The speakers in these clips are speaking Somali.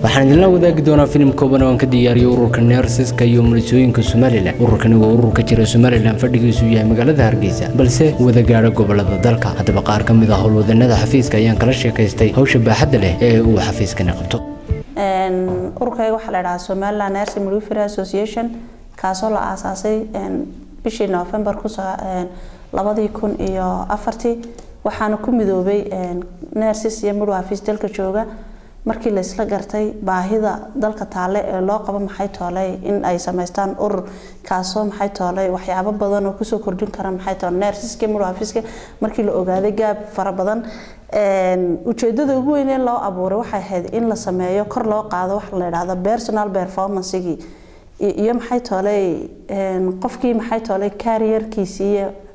waxaan idinla wadaagi doonaa filim kooban oo aan ka diyaariyay ururka neersiska iyo mulisooyinka somalilan ururkani waa urur ka jira somalilan fadhigiisu yahay magaalada hargeysa balse wada gaadha gobolada dalka haddaba qaar ka mid ah howlwadanada xafiiska ayaan kala sheekaystay hawsha baaxadda leh ee uu xafiiskani qabto ururkayga waxaa la dhahaa somaliland nursing midwifery association kaasoo la aasaasay bishii november labadii kun iyo afartii waxaana ku midoobay nurses iyo midwives dalka jooga markii laysla gartay baahida dalka taale ee loo qabo maxay tooley in ay samaystaan urur kaasoo maxay tooley waxyaabo badan oo kusoo kordhin kara maxay toole nurseska midwiveska markii la ogaaday gaab fara badan ujeedada ugu weyn ee loo abuuray waxay ahayd in la sameeyo kor loo qaado waxa la idhaahdo personal performancegii iyo maxay tooley qofkii maxay tooley carrierkiisii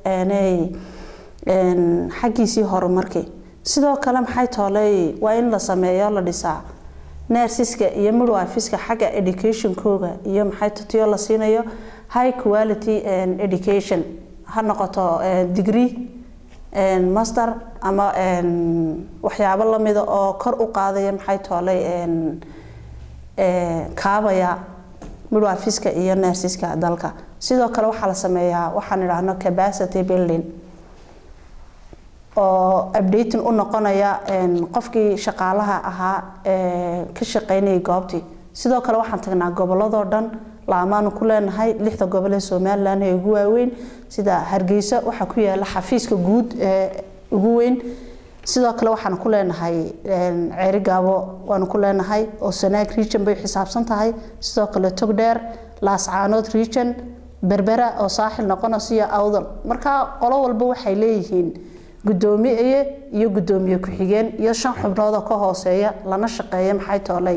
xaggiisii horumarkii sidoo kale maxay tooley waa in la sameeyo la dhisaa nersiska iyo midwifiska xagga educationkooga iyo maxay tatiyo la siinayo high quality education ha noqoto degree master ama waxyaabo lamida oo kor u qaadaya maxay tooley kaabaya midwifiska iyo nersiska dalka sidoo kale waxaa la sameeyaa waxaan idhaahno capacity building oo updating u noqonaya qofkii shaqaalaha ahaa ee ka shaqeynayay goobtii sidoo kale waxaan tagnaa goboladoo dhan laamaanu ku leenahay lixda gobol ee somalilan ee ugu waaweyn sida hargeysa waxaa ku yaala xafiiska guud ee ugu weyn sidoo kale waxaan ku leenahay ceeri gaabo waanu ku leenahay oo sanaag region bay xisaabsan tahay sidoo kale togdheer laascaanood region berbera oo saaxil noqonaysiyo awdal marka qolo walba waxay leeyihiin gudoomiye iyo gudoomiye ku-xigeen iyo shan xubnood oo ka hooseeya lana shaqeeya maxay tooley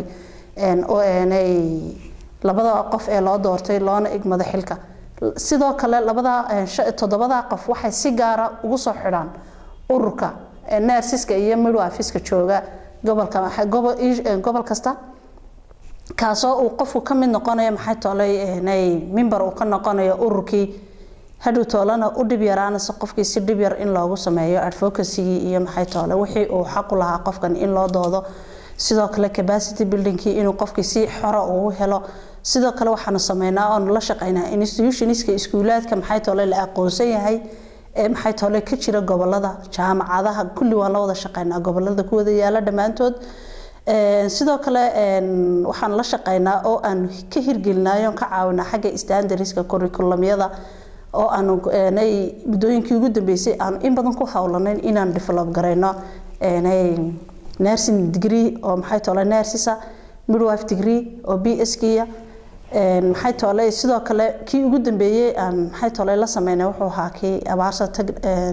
labada qof ee loo doortay loona igmada xilka sidoo kale labada toddobada qof waxay si gaara ugu soo xidhaan ururka nersiska iyo midwifiska jooga gobolka gobol kasta kaasoo uu qofku ka mid noqonayo maxay tooley mimber uu ka noqonayo ururkii hadhow toolana u dhib yaraanaysa qofkii si dhib yar in loogu sameeyo advocacygii iyo maxay toole wixii uu xaqu lahaa qofkan in loo doodo sidoo kale capacity buildingkii inuu qofkii si xora ugu helo sidoo kale waxaanu sameynaa oonu la shaqeynaa institutionska iskuulaadka maxay toole la aqoonsan yahay ee maxay toole ka jira gobolada jaamacadaha kulli waan la wada shaqeynaa gobolada ku wada yaala dhammaantood sidoo kale waxaan la shaqeynaa oo aanu ka hirgelinayo ka caawinaa xagga standardska curriculumyada oo aanu muddooyinkii ugu dambeysay aanu in badan ku howlanayn inaan develop garayno nursing degree oo maxay toole nursisa midwife degree oo b s kiya maxay toole sidoo kale kii ugu dambeeyey aan maxay toole la sameynay wuxuu ahaa kii abaarsa tag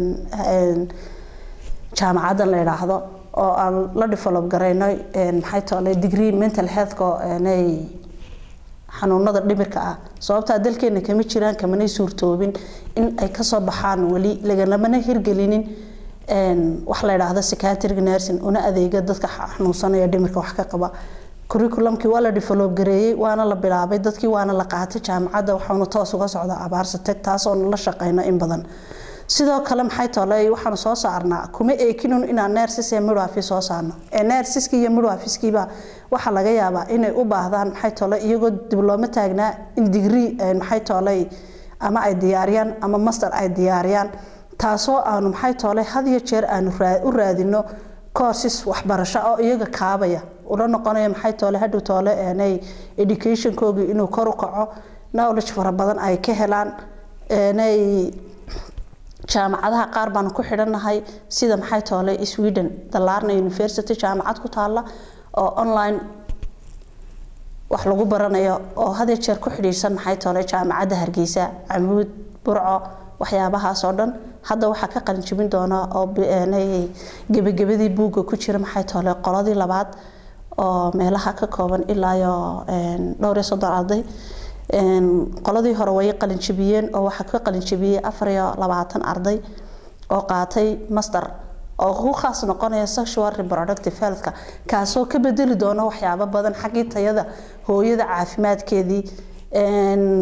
jaamacaddan la idhaahdo oo aan la develop garayno maxay toole degree mental healthka xanuunada dhimirka ah sababtaa dalkeena kama jiraan kamanay suurtoobin in ay kasoo baxaan weli lagalamana hirgelinin wax la idhaahdo psychiatric nursing una adeega dadka xanuunsanaya dhimirka wax ka qaba curriculumkii waa la develop gareeyey waana la bilaabay dadkii waana la qaatay jaamacadda waxaanu toos uga socdaa abaarsa tag taasoonu la shaqeyno in badan sidoo kale maxay tooley waxaanu soo saarnaa kuma eekinun inaan nersis ee midwife soo saarno ee nersiski iyo midwifiskiiba waxaa laga yaabaa inay u baahdaan maxay toole iyagoo diblooma taagnaa in degree maxay tooley ama ay diyaariyaan ama master ay diyaariyaan taasoo aanu maxay toole had iyo jeer aanu u raadino courses waxbarasho oo iyaga kaabaya ula noqonaya maxay toole hadhow toole eenay educationkoogii inuu kor u kaco knowledge fara badan ay ka helaan eenay jaamacadaha qaar baanu ku xidhannahay sida maxay toole sweden dalarna university jaamacad ku taala oo online wax lagu baranayo oo hadee jeer ku xidhiidhsan maxay toole jaamacadda hargeysa camuud burco waxyaabahaas oo dhan hadda waxaa ka qalinjibin doona oo gebagabadii buugga ku jira maxay toole qoladii labaad oo meelaha ka kooban ilaayo dhowr iyo soddon arday qoladii hore way qalinjibiyeen oo waxaa ka qalinjibiyey afar iyo labaatan arday oo qaatay master oo ku khaas noqonaya sexual reproductive healthka kaasoo ka bedeli doona waxyaabo badan xaggii tayada hooyada caafimaadkeedii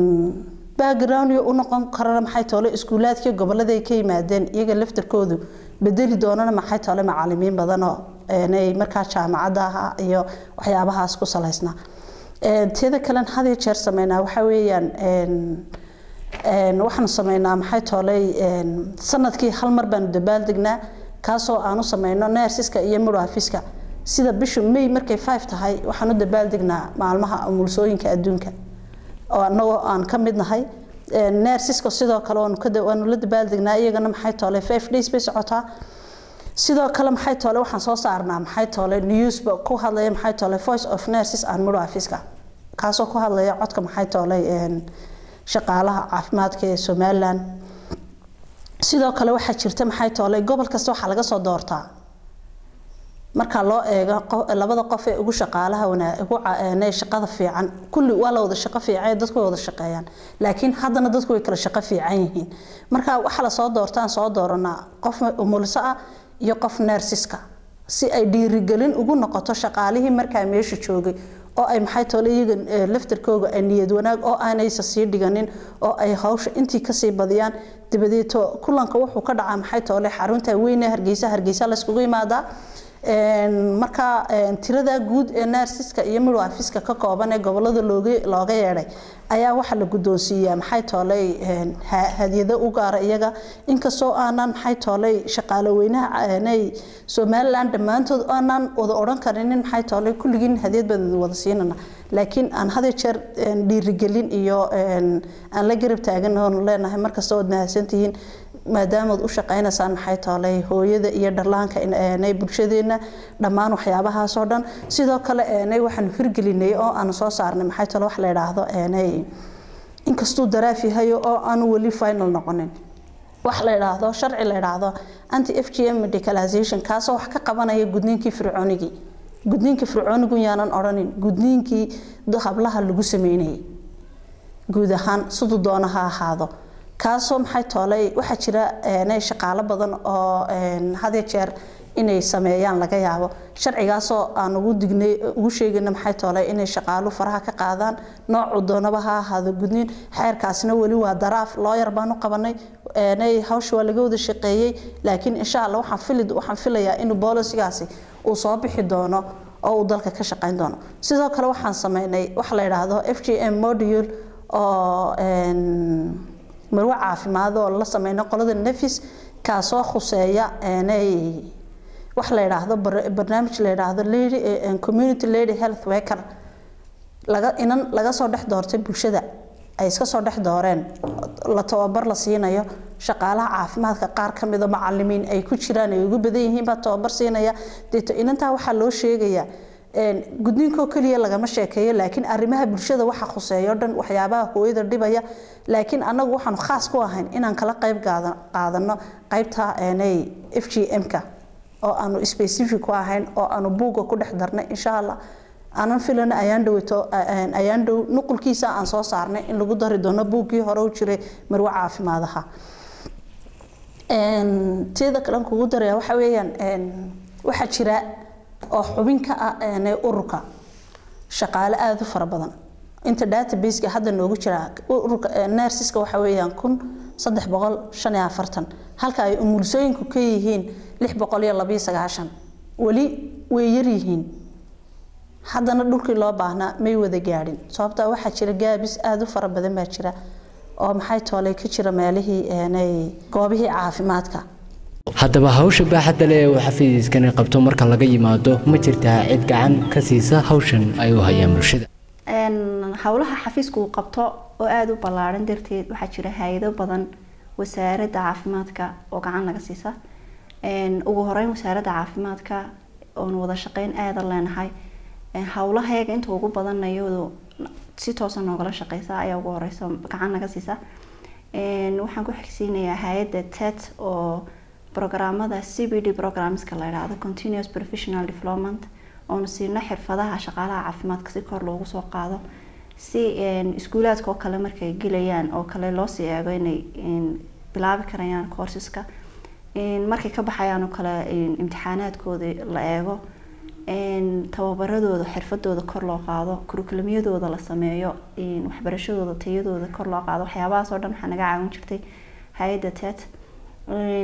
background u noqon karana maxay toole iskuulaadkii gobolada ay ka yimaadeen iyaga laftarkoodu bedeli doonana maxay tole macalimiin badanoo ay markaa jaamacadaha iyo waxyaabahaas ku salaysnaa teeda kalen had iyo jeer sameynaa waxa weeyaan waxaanu sameynaa maxay tooley sanadkii hal mar baanu dabaaldegnaa kaasoo aanu sameyno neersiska iyo midwifiska sida bishu may markay five tahay waxaan u dabaaldegnaa maalmaha umulsooyinka adduunka oo anagoo aan ka mid nahay neersiska sidoo kale waanu la dabaaldegnaa iyagana maxay toole five days bay socotaa sidoo kale maxay toole waxaan soo saarnaa maxay toole newsba ku hadlaya maxay toole voice of nurses and midwifiska kaasoo ku hadlaya codka maxay toole shaqaalaha caafimaadka ee somaliland sidoo kale waxaa jirta maxay toole gobol kasta waxaa laga soo doortaa marka loo eego labada qof ee ugu shaqaalaha ugu shaqada fiican kulli waa la wada shaqo fiican dadku way wada shaqeeyaan laakiin haddana dadku way kala shaqo fiican yihiin marka waxaa lasoo doortaan soo dooranaa qof umulso ah iyo qof neersiska si ay dhiirigelin ugu noqoto shaqaalihii markaa meesha joogay oo ay maxay toole iyaga laftarkooga ay niyad wanaag oo aanaysa sii dhiganin oo ay hawsha intii kasii badiyaan dabadeeto kulanka wuxuu ka dhacaa maxay toole xarunta weyne hargeysa hargeysa layskugu imaadaa marka tirada guud ee neersiska iyo midwifiska ka kooban ee gobolada looga yeedhay ayaa waxaa la guddoonsiiyaa maxay tooley hadyado u gaara iyaga inkastoo aanan maxay tooley shaqaale weynaha somaliland dhammaantood aanan wada odhan karinin maxay tooley kulligiin hadyad baan wada siinana laakiin aan hada jeer dhiirigelin iyo aan la garab taagan oon leenahay markasta ood mahadsantihiin maadaamood u shaqaynaysaan maxay tooley hooyada iyo dhallaanka eenay bulshadeena dhammaan waxyaabahaasoo dhan sidoo kale eenay waxaanu hirgelinay oo aanu soo saarnay maxay toole wax la yidhaahdo eenay inkastuu daraaf yahay oo aanu weli final noqonin wax la yidhaahdo sharci la yidhaahdo anti f g m medicalization kaasoo wax ka qabanaya gudniinkii fircoonigii gudniinkii fircoonigu yaanan odhanin gudniinkii hablaha lagu sameynayay guud ahaan siduu doona ha ahaado kaasoo maxay tooley waxaa jira shaqaalo badan oo hadee jeer inay sameeyaan laga yaabo sharcigaasoo aan ugu dignay ugu sheegayna maxay tooley inay shaqaalu faraha ka qaadaan noocu doonaba ha ahaado gudniin xeerkaasna weli waa daraaf looyar baan u qabanay hawsha waa laga wada shaqeeyey laakiin insha alla waxaan fili waxaan filayaa inuu boolisigaasi uu soo bixi doono oo uu dalka ka shaqeyn doono sidoo kale waxaan sameynay wax la yidhaahdo f g m module oo marwo caafimaad oo la sameyno qolada nefis kaasoo khuseeya wax la yidhaahdo barnaamij la yidhaahdo community lady health worker laga inan laga soo dhex doortay bulshada ay iska soo dhex dooreen la tababar la siinayo shaqaalaha caafimaadka qaar ka mida macalimiin ay ku jiraan ay ugu badan yihiin baa tababar siinaya deeto inantaa waxaa loo sheegayaa gudniinkoo keliya lagama sheekeeyo laakiin arrimaha bulshada waxa khuseeyo dhan waxyaabaha hooyada dhibaya laakiin anagu waxaanu khaas ku ahayn inaan kala qayb qaadano qaybta f g m-ka oo aanu specific ku ahayn oo aanu buugga ku dhex darnay insha allah aanan filana ayaan dhowto ayaan dhow nuqulkiisa aan soo saarnay in lagu dari doono buuggii hore u jiray marwo caafimaadaha teeda kalen kugu daraya waxa weeyaan waxaa jira oo xubin ka ah ururka shaqaale aada u fara badan inta databaseka hadda noogu jira ururka nersiska waxa weeyaan kun saddex boqol shan iyo afartan halka ay umulsooyinku ka yihiin lix boqol iyo labiyo sagaashan weli way yaryihiin haddana dhulkii loo baahnaa may wada gaadhin sababtaa waxaa jira gaabis aada u fara badan baa jira oo maxay toolay ka jira meelihii goobihii caafimaadka haddaba hawsha baaxadda leh ee uu xafiiskani qabto marka laga yimaado ma jirtaa cid gacan ka siisa hawshan ay u hayaan bulshada howlaha xafiisku uu qabto oo aada u ballaaran darteed waxaa jira hay-ado badan wasaaradda caafimaadka oo gacan laga siisa ugu horeyn wasaaradda caafimaadka oonu wada shaqeyn aada leenahay howlahayaga inta ugu badan iyadu si toosa noogala shaqeysa ayaa ugu horeysa gacan naga siisa waxaan ku xigsiinayaa hay-adda tet oo programmada c b d programmeska la yidhaahdo continuous professional development oonu siino xirfadaha shaqaalaha caafimaadka si kor loogu soo qaado si iskuulaadka oo kale markay gelayaan oo kale loosii eego inay bilaabi karayaan courseska markay ka baxayaan oo kale imtixaanaadkooda la eego tababaradooda xirfadooda kor loo qaado kurukulamyadooda la sameeyo waxbarashadooda tayadooda kor loo qaado waxyaabahaas oo dhan waxaa naga caawin jirtay hay-adda tet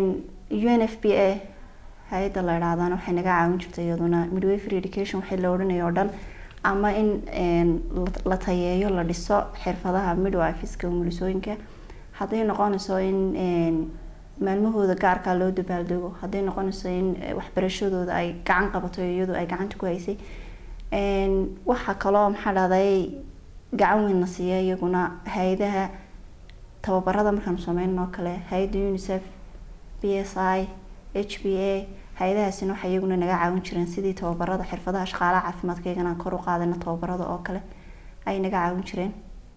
u n f b a hay-adda la idhaahdana waxay naga caawin jirtay iyaduna midwifery education waxay la odhanaya oo dhan ama in la tayeeyo la dhiso xirfadaha midwifiska umulisooyinka hadday noqonayso in maalmahooda gaarkaa loo dabaaldego hadday noqonayso in waxbarashadooda ay gacan qabato iyadu ay gacanta ku haysay waxaa kaloo maxaa dhahday gacan weyn na siiya iyaguna hay-adaha tababarada markaanu sameynan oo kale hay-adda unicef b s i h b a hay-adahaasina waxay iyaguna naga caawin jireen sidii tababarada xirfadaha shaqaalaha caafimaadka iyagana kor u qaadayna tababarada oo kale ay naga caawin jireen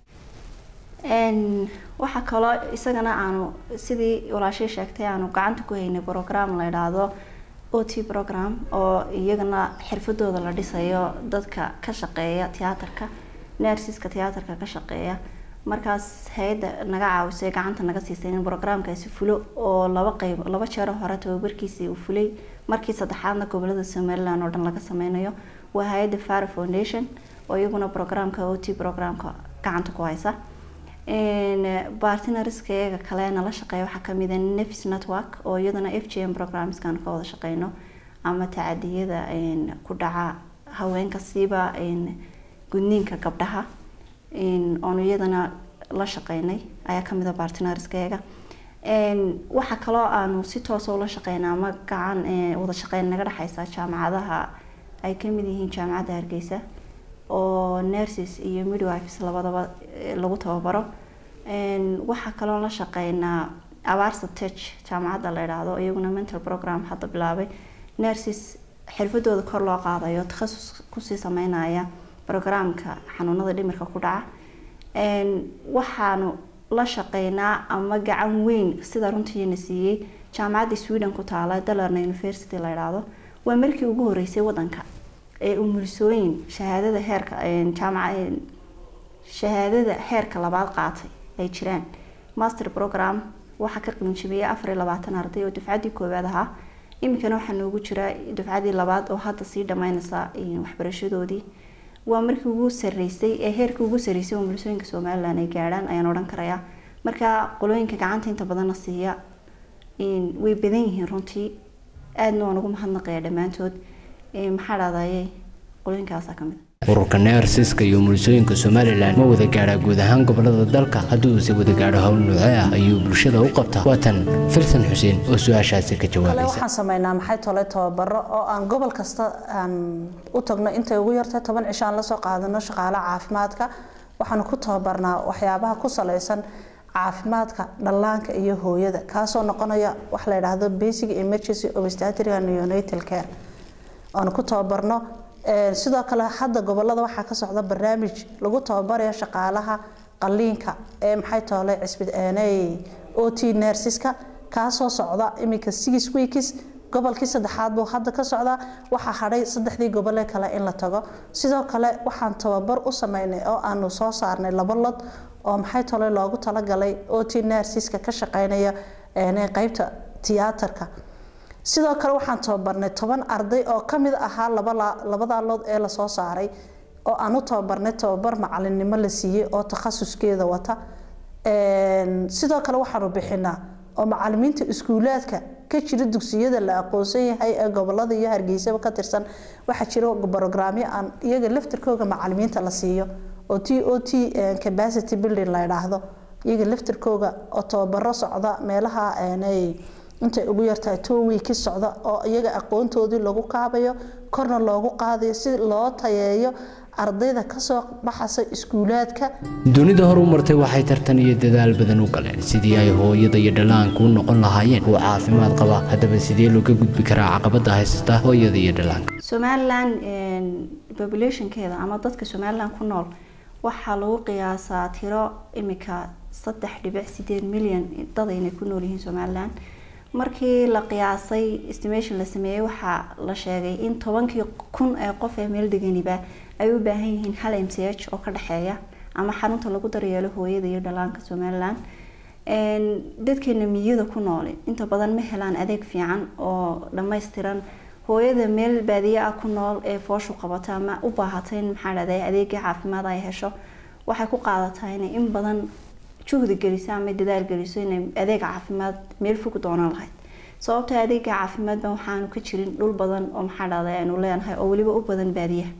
waxaa kaloo isagana aanu sidii walaashay sheegtay aanu gacanta ku haynay program la idhaahdo o t program oo iyagana xirfadooda la dhisayo dadka ka shaqeeya tiyaatarka nersiska tiyaatarka ka shaqeeya markaas hay-adda naga caawisay gacanta naga siisay in programkaasi fulo oo laba qeyb laba jeero hore tababarkiisii uu fulay markii saddexaadna gobolada somaliland oo dhan laga sameynayo waa hay-adda fara foundation oo iyaguna programka o t programka gacanta ku haysa bartinariska iyaga kale nala shaqeeya waxaa kamid a nefis network oo iyadana f g m programskan ka wada shaqeyno ama tacadiyada ku dhaca haweenka siiba gudniinka gabdhaha oonu iyadana la shaqeynay ayaa kamid a bartinariska iyaga waxaa kaloo aanu si toosa ula shaqeyna ama gacan wada shaqeyn naga dhexeysa jaamacadaha ay kamid yihiin jaamacadda hargeysa oo nurses iyo midwives labadaba lagu tababaro waxaa kaloo la shaqeynaa abaarsa tech jaamacadda la idhaahdo iyaguna mental program hadda bilaabay nurses xirfadooda kor loo qaadayo takhasus kusii sameynaya programka xanuunada dhimirka ku dhaca waxaanu la shaqeynaa ama gacan weyn sida runtiina siiyey jaamacadda sweden ku taala dalarna university la idhaahdo waa markii ugu horeysay wadanka ee umulisooyin shahaadada heerka jaamaca shahaadada heerka labaad qaatay ay jiraan master program waxaa ka qiinjibiyay afar iyo labaatan arday oo dufcaddii koowaad ahaa iminkana waxaa noogu jira dufcaddii labaad oo hadda sii dhammeynaysa waxbarashadoodii waa markii ugu sareysay ee heerkii ugu sareysay oo umulisooyinka somaliland ay gaadhaan ayaan odhan karayaa marka qolooyinka gacanta inta badanna siiya way badan yihiin runtii aadna waan ugu mahadnaqaya dhammaantood maxaa dhahdaye qolooyinkaasa kamid ururka neersiska iyo umulisooyinka somalilan ma wada gaadhaa guud ahaan gobolada dalka haddii uuse wada gaadho howl noocee ah ayuu bulshada u qabtaa waatan filsan xuseen oo su-aashaasi ka jawaabaysa waxaan sameynaa maxay tole tababaro oo aan gobol kasta aan u tagno intay ugu yartay toban cisho aan lasoo qaadano shaqaalaha caafimaadka waxaan ku tababarnaa waxyaabaha ku saleysan caafimaadka dhallaanka iyo hooyada kaasoo noqonaya wax la yidhaahdo basic emergency obstetric and neonatal care aan ku tababarno sidoo kale hadda gobolada waxaa ka socda barnaamij lagu tababarayo shaqaalaha qaliinka ee maxay toole cisbideeney o t nersiska kaasoo socda iminka six weeks gobolkii saddexaad buu hadda ka socdaa waxaa hadhay saddexdii gobole kale in la tago sidoo kale waxaan tababar u sameynay oo aanu soo saarnay laba lod oo maxay tole loogu talagalay o t nersiska ka shaqeynaya qeybta tiyaatarka sidoo kale waxaan tababarnay toban arday oo kamid ahaa labada lood ee lasoo saaray oo aan u tababarnay tababar macalinimo la siiyey oo takhasuskeeda wata sidoo kale waxaanu bixinaa oo macalimiinta iskuulaadka ka jira dugsiyada la aqoonsan yahay ee gobolada iyo hargeysaba ka tirsan waxaa jira brograamyo aan iyaga laftirkooga macalimiinta la siiyo oo t o t capacity building la idhaahdo iyaga laftirkooga oo tababaro socda meelaha intay ugu yartahay two weeki socda oo iyaga aqoontoodii lagu kaabayo korna loogu qaadayo si loo tayeeyo ardayda kasoo baxasa iskuulaadka dunida horu martay waxay tartan iyo dadaal badan u galeen sidii ay hooyada iyo dhallaanka u noqon lahaayeen kuwa caafimaad qaba haddaba sidee looga gudbi karaa caqabada haysata hooyada iyo dhallaanka somaliland populationkeeda ama dadka somaliland ku nool waxaa lagu qiyaasaa tiro imika saddex dhibic sideed milyan dad aynay ku nool yihiin somaliland markii la qiyaasay estimation la sameeyey waxaa la sheegay in tobankii kun ee qof ee meel deganiba ay u baahan yihiin hal m c h oo ka dhexeeya ama xarunta lagu daryeelo hooyada iyo dhallaanka somaliland dadkeena miyada ku nool inta badan ma helaan adeeg fiican oo dhammaystiran hooyada meel baadiye ah ku nool ee fooshu qabata ama u baahata in maxaa dhahday adeegii caafimaad ay hesho waxay ku qaadataa inay in badan juhdi geliso ama dadaal geliso inay adeeg caafimaad meel fog doonan lahayd sababta adeega caafimaad baan waxaanu ka jirin dhul badan oo maxaa dhahday aanu leenahay oo weliba u badan baadiyaha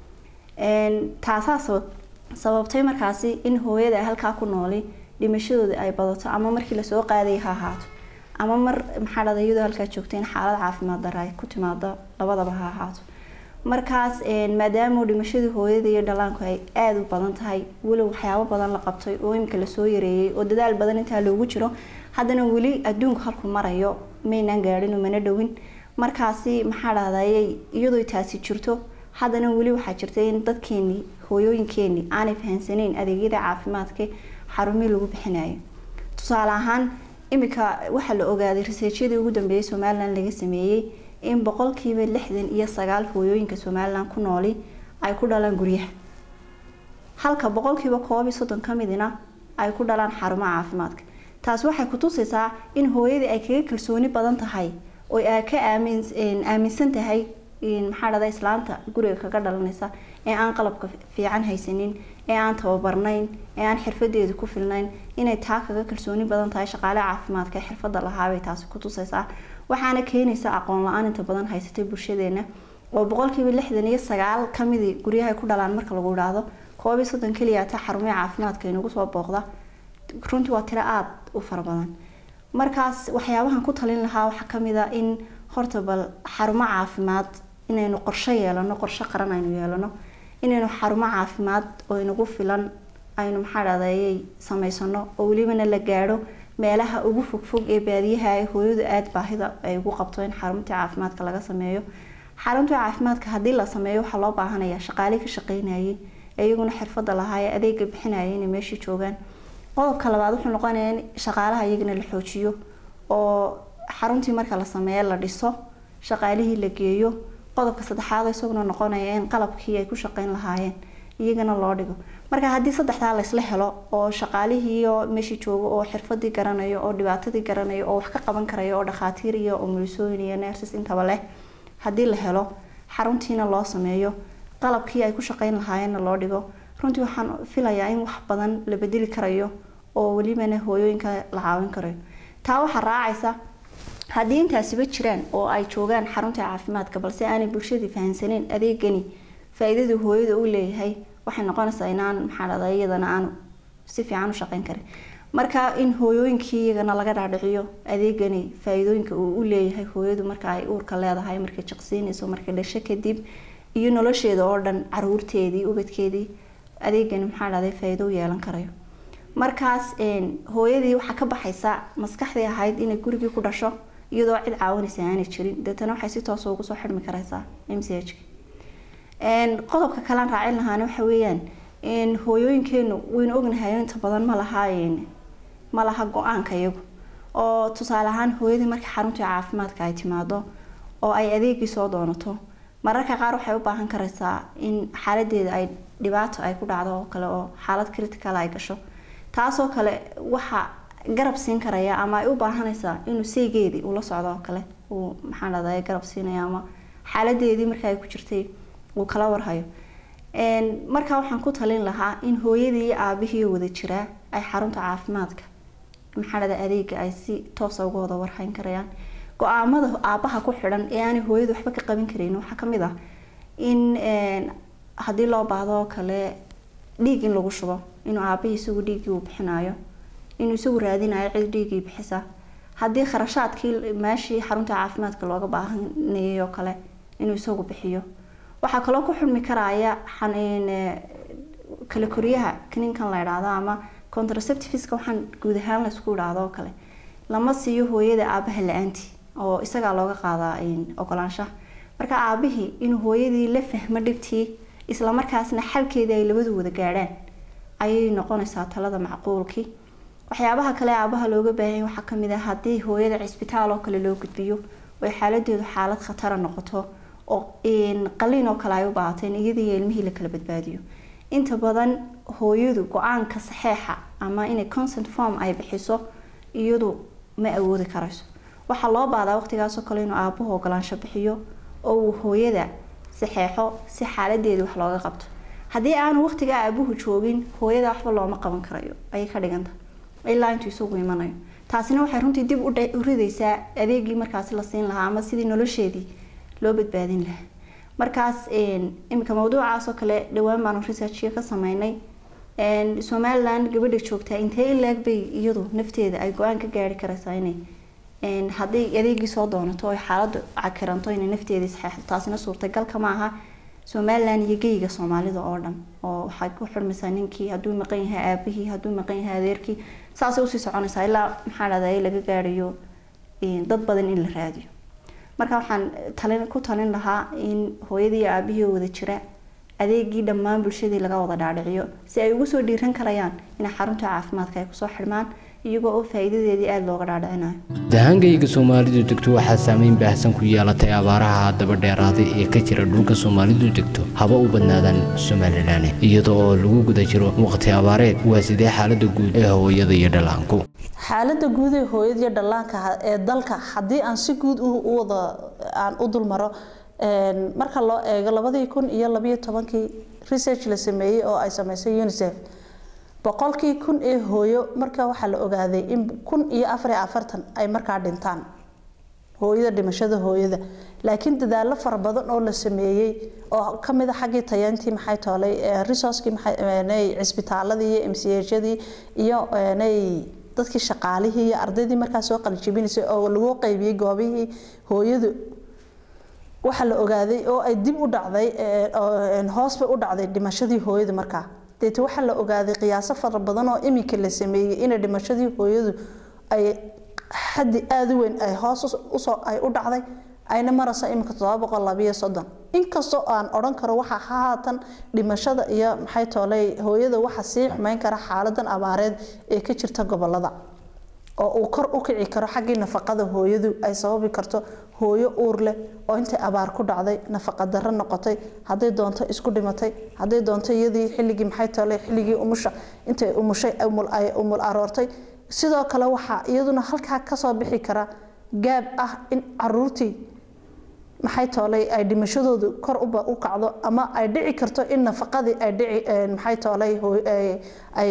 taasaa sababtay markaasi in hooyada halkaa ku nooli dhimashadooda ay badato ama markii lasoo qaaday ha ahaato ama mar maxaa dhahday iyadoo halkaa joogta in xaalad caafimaad dara ay ku timaado labadaba ha ahaato markaas maadaama dhimashadii hooyada iyo dhalaanku ay aada u badan tahay weliba waxyaabo badan la qabtay oo imika lasoo yareeyay oo dadaal badan intaa loogu jiro haddana weli adduunku halku marayo maynaan gaadhin mana dhowin markaasi maxaa dhahday iyadoo taasi jirto haddana weli waxaa jirta in dadkeenii hooyooyinkeenii aanay fahansaneyn adeegyada caafimaadka xarumihii lagu bixinayo tusaale ahaan imika waxaa la ogaaday riseejyadii ugu dambeeyay somalilan laga sameeyey in boqolkiiba lixdan iyo sagaal hooyooyinka somalilan ku nooli ay ku dhalaan guryaha halka boqolkiiba koob iyo soddon ka midina ay ku dhalaan xarumaha caafimaadka taasi waxay kutusaysaa in hooyadii ay kaga kalsooni badan tahay oo ay ka aaminsan tahay maxaa dhada islaanta guriga kaga dhalanaysa ee aan qalabka fiican haysanin ee aan tababarnayn ee aan xirfadeedu ku filnayn inay taa kaga kalsooni badan tahay shaqaale caafimaadka ee xirfada lahaabay taasi kutusaysaa waxaana keenaysa aqoon la-aan inta badan haysatay bulshadeena oo boqolkiiba lixdan iyo sagaal kamidii guryaha ku dhalaan marka lagu idhaahdo koob iyo soddon keliya ta xarumaha caafimaadka inagu soo booqda runtii waa tiro aada u fara badan markaas waxyaabahan ku talin lahaa waxaa kamid a in horta bal xarumo caafimaad inaynu qorsho yeelano qorsho qaran aynu yeelano inaynu xarumo caafimaad oo inagu filan aynu maxaa dhahday sameysano oo welibana la gaadho meelaha ugu fogfog ee baadiyaha ay hooyadu aada baahida ay ugu qabto in xarunta caafimaadka laga sameeyo xarunta caafimaadka haddii la sameeyo waxaa loo baahanaya shaqaale ka shaqeynayay iyaguna xirfada lahaa ee adeega bixinaya inay meeshii joogaan qodobka labaad wuxuu noqonaya in shaqaalaha iyagana la xoojiyo oo xaruntii marka la sameeyo la dhiso shaqaalihii la geeyo qodobka saddexaad isaguna noqonaya in qalabkii ay ku shaqeyn lahaayeen iyagana loo dhigo marka haddii saddexdaa laysla helo oo shaqaalihiiyo meeshii joogo oo xirfadii garanayo oo dhibaatadii garanayo oo wax ka qaban karayo oo dhakhaatiir iyo umulisooyin iyo nerses intaba leh haddii la helo xaruntiina loo sameeyo qalabkii ay ku shaqeyn lahaayeenna loo dhigo runtii waxaan filayaa in wax badan la bedeli karayo oo welibana hooyooyinka la caawin karayo taa waxaa raacaysa haddii intaasiba jiraan oo ay joogaan xarunta caafimaadka balse aanay bulshadii fahansaneyn adeegani faa-iidada hooyada u leeyahay waxay noqonaysaa inaan maxaa dhada iyadana aanu si fiican u shaqeyn karin marka in hooyooyinkii iyagana laga dhaadhiciyo adeegani faa-iidooyinka uu u leeyahay hooyadu marka ay uurka leedahay markay jaqsiinayso markay dhasho kadib iyo nolosheeda oo dhan caruurteedii ubadkeedii adeegani maxaa dhahday faa-iido u yeelan karayo markaas hooyadii waxaa ka baxaysa maskaxdii ahayd inay gurigii ku dhasho iyadoo cid caawinaysa aanay jirin deetana waxay si toosa ugu soo xidhmi karaysaa m c h qodobka kalean raacin lahaana waxa weeyaan hooyooyinkeenu waynu ognahay inta badan ma laha ma laha go-aanka iyagu oo tusaale ahaan hooyadii markii xaruntii caafimaadka ay timaado oo ay adeegii soo doonato mararka qaar waxay u baahan karaysaa in xaaladeeda ay dhibaato ay ku dhacdo oo kale oo xaalad critical ay gasho taasoo kale waxa garab siin karaya ama ay u baahanaysaa inuu seygeedii ula socdo oo kale uu maxaa dhahday garab siinaya ama xaaladeedii marka ay ku jirtay uu kala warhayo markaa waxaan ku talin lahaa in hooyadii iyo aabihii wada jiraa ay xarunta caafimaadka maxaa dhahda adeega ay si toosa uga wada warhayn karayaan go-aamada aabaha ku xidhan ee aanay hooyadu waxba ka qaban karayn waxaa kamid ah in haddii loo baahdo oo kale dhiig in lagu shubo inuu aabahii isagu dhiiggii uu bixinayo inuu isagu raadinayo cid dhiiggii bixisa haddii kharashaadkii meeshii xarunta caafimaadka looga baahanayay oo kale inuu isagu bixiyo waxaa kaloo ku xulmi karaya kala koryaha kninkan la idhaahdo ama contraceptiveska waxaan guud ahaan laysku idhaahdo oo kale lama siiyo hooyada aabaha la-aantii oo isagaa looga qaadaa ogolaanshaha marka aabihii inuu hooyadii la fahmo dhibtii islamarkaasna xalkeedii ay labadu wada gaadhaan ayay noqonaysaa talada macquulkii waxyaabaha kale aabaha looga baahanya waxaa kamid ah haddii hooyada cisbitaal oo kale loo gudbiyo oy xaaladeedu xaalad khatara noqoto oo qaliin oo kale ay u baahateen iyadiiyo ilmihii la kala badbaadiyo inta badan hooyadu go-aanka saxeexa ama inay consent form ay bixiso iyadu ma awoodi karayso waxaa loo baadaa waqtigaasoo kale inuu aabuhu ogolaansho bixiyo oo uu hooyada saxeexo si xaaladeedii wax looga qabto haddii aanu waqtigaa aabuhu joogin hooyada waxba looma qaban karayo ayay ka dhiganta ilaa intuu isagu imanayo taasina waxay runtii dib u ridaysaa adeegii markaasi la siin lahaa ama sidii nolosheedii loo badbaadin lahaa markaas iminka mawduucaas oo kale dhawaan baanu researchka ka sameynay somaliland gabadha joogtaa intee in laag bay iyadu nafteeda ay go-aan ka gaari karaysaa inay hadday adeegii soo doonato oy xaaladu cakiranto inay nafteeda isxeexdo taasina suurtagalka ma aha somaliland iyo geyga soomaalida oo dhan oo waxay ku xurmaysaa ninkii hadduu maqan yahay aabihii hadduu maqan yahay adeerkii saasay usii soconaysaa ilaa maxaa dhahday laga gaarayo dad badan in la raadiyo marka waxaan talin ku talin lahaa in hooyadii iyo aabihii oo wada jira adeegii dhammaan bulshadii laga wada dhaadhiciyo si ay ugu soo dhiiran karayaan inay xarunta caafimaadka ay kusoo xidhmaan iyagoo oo faa'iidadeedii aada looga dhaadhicinayo dahaankayga soomaalidu degto waxaa saameyn baahsan ku yeelatay abaaraha daba dheeraaday ee ka jira dhulka soomaalidu degto haba u badnaadaan somalilan iyada oo lagu guda jiro waqti abaareed waa sidee xaalada guud ee hooyada iyo dhallaanku xaalada guud ee hooyada iyo dhallaanka ee dalka haddii aan si guud u wada aan u dulmaro marka loo eego labadii kun iyo labayo tobankii research la sameeyey oo ay sameysay unicef boqolkii kun ee hooyo marka waxaa la ogaaday in kun iyo afariyo afartan ay markaa dhintaan hooyada dhimashada hooyada laakiin dadaalo fara badan oo la sameeyey oo kamid a xaggii tayantii maxay toolay resourcekii maxay cisbitaaladii iyo m c hyadii iyo dadkii shaqaalihii iyo ardaydii markaa soo qalijibinaysay oo lagu qaybiyey goobihii hooyadu waxaa la ogaaday oo ay dib u dhacday hoos bay u dhacday dhimashadii hooyada markaa deete waxaa la ogaaday qiyaaso fara badan oo iminka la sameeyey inay dhimashadii hooyadu ay xaddi aada u weyn ay hoos usoo ay u dhacday ayna maraysa iminka todoba boqol labayo soddon inkastoo aan odhan karo waxaa haatan dhimashada iyo maxay toolay hooyada waxa sii xumeyn kara xaaladan abaareed ee ka jirta gobolada oo uu kor u kici karo xaggii nafaqada hooyadu ay sababi karto hooyo uur leh oo intay abaar ku dhacday nafaqa darro noqotay hadday doonto isku dhimatay hadday doonto iyadii xilligii maxay toolay xilligii umusha intay umushay ay umul aroortay sidoo kale waxaa iyaduna halkaa kasoo bixi kara gaab ah in caruurtii maxay toolay ay dhimashadoodu kor u kacdo ama ay dhici karto in nafaqadii ay dhici maxay toolay ay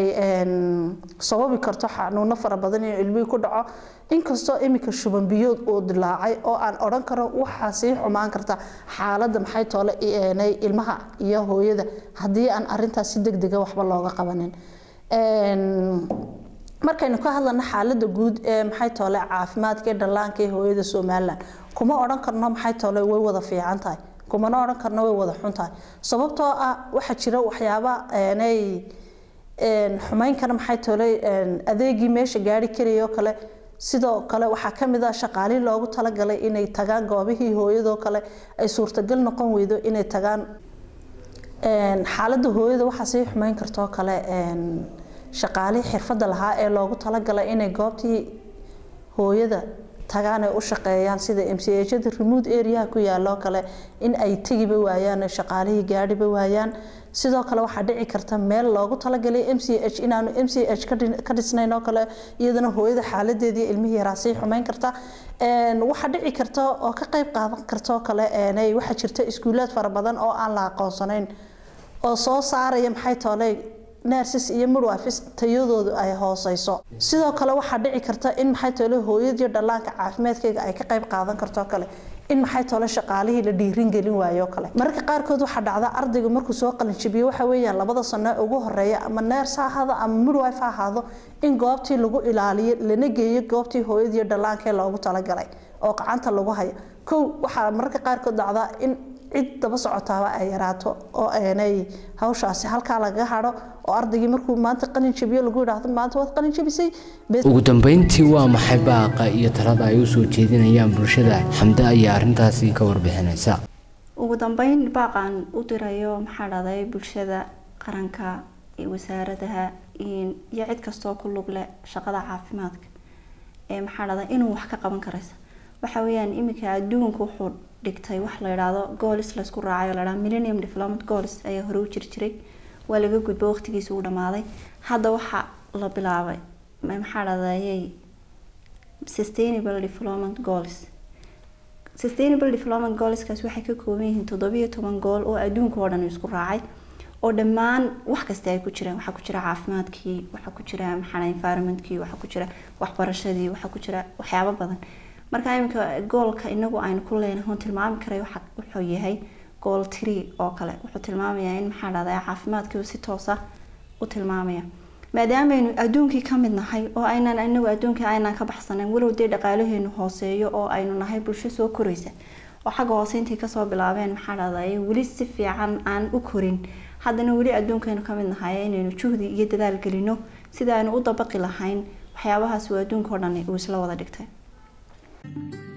sababi karto xanuuno fara badan in ilmihii ku dhaco inkastoo iminka shuban biyood uu dilaacay oo aan odhan karo waxaa sii xumaan karta xaaladda maxay toole ilmaha iyo hooyada haddii aan arintaas si deg dega waxba looga qabanin markaynu ka hadlana xaalada guud ee maxay toole caafimaadka ee dhallaanka ee hooyada somalilan kuma odhan karno maxay toole way wada fiican tahay kumana odhan karno way wada xun tahay sababtoo ah waxaa jira waxyaaba nay xumeyn kara maxay toole adeegii meesha gaari karayoo kale sidoo kale waxaa kamid ah shaqaalihii loogu talagalay inay tagaan goobihii hooyadoo kale ay suurtagal noqon weydo inay tagaan xaalada hooyada waxaa sii xumeyn kartoo kale shaqaalihii xirfadda lahaa ee loogu talagalay inay goobtii hooyada tagaan ay u shaqeeyaan sida m c hada remote areaha ku yaaloo kale in ay tegiba waayaan shaqaalihii gaadhiba waayaan sidoo kale waxaa dhici karta meel loogu talagalay m c h inaanu m c h ka dhisnayn oo kale iyadana hooyada xaaladeedii ilmihii yaraa sii xumeyn karta waxaa dhici karta oo ka qeyb qaadan kartoo kale waxaa jirta iskuulaad fara badan oo aan la aqoonsanayn oo soo saaraya maxay tooley nurses iyo midwives tayadoodu ay hooseyso sidoo kale waxaa dhici karta in maxay toole hooyadiyo dhallaanka caafimaadkeyga ay ka qeyb qaadan karto kale in maxay toole shaqaalihii la dhiirin gelin waayo kale mararka qaarkood waxaa dhacda ardaygu markuu soo qalinjabiyo waxa weeyaan labada sano ugu horeeya ama nurse ha ahaado ama midwife ha ahaado in goobtii lagu ilaaliyo lana geeyo goobtii hooyadiyo dhallaanka ee loogu talagalay oo gacanta lagu hayo kow waxaa mararka qaarkood dhacda in cid daba socotaaba ay yaraato oo aanay hawshaasi halkaa laga hado oo ardaygii markuu maanta qalin jabiyo lagu yidhaahdo maanta waad qalin jabisay ugu dambeyntii waa maxay baaqa iyo talada ay usoo jeedinayaan bulshada xamde ayaa arrintaasi ka warbixinaysa ugu dambeyn baaqaan u dirayo maxaa dhahday bulshada qaranka iyo wasaaradaha iyo cid kastoo ku lug leh shaqada caafimaadka ee maxaa dhahday inuu wax ka qaban karaysa waxa weeyaan iminka adduunku wuxuu dhigtay wax la yidhaahdo goolis laysku raacay oo la yidhahdo millennium development goals ayaa hore u jiri jiray waa laga gudbo waqtigiisa uu dhamaaday hadda waxaa la bilaabay maxaa dhadayay sustainable development goals sustainable development goalskaas waxay ka kooban yihiin toddobiyo toban gool oo adduunka oo dhan isku raacay oo dhammaan wax kasta ay ku jiraan waxaa ku jira caafimaadkii waxaa ku jira maxaa environmentkii waxaa ku jira waxbarashadii waxaa ku jira waxyaabo badan marka iminka goolka inagu aynu ku leenahay oon tilmaami karay wuxuu yahay gool tiri oo kale wuxuu tilmaamayaa in maxaa dhahdaa caafimaadkii si toosa u tilmaamaya maadaamaynu adduunkii ka mid nahay oo aynan inagu adduunkii aynaan ka baxsanan walow dee dhaqaalaheenu hooseeyo oo aynu nahay bulsho soo koraysa oo xagga hoose intii kasoo bilaabeen maxaa dhahday weli si fiican aan u korin haddana weli adduunkaynu ka mid nahay inaynu juhdi iyo dadaal gelino sida aynu u dabaqi lahayn waxyaabahaas uu adduunka o dhan uu isla wada dhigtay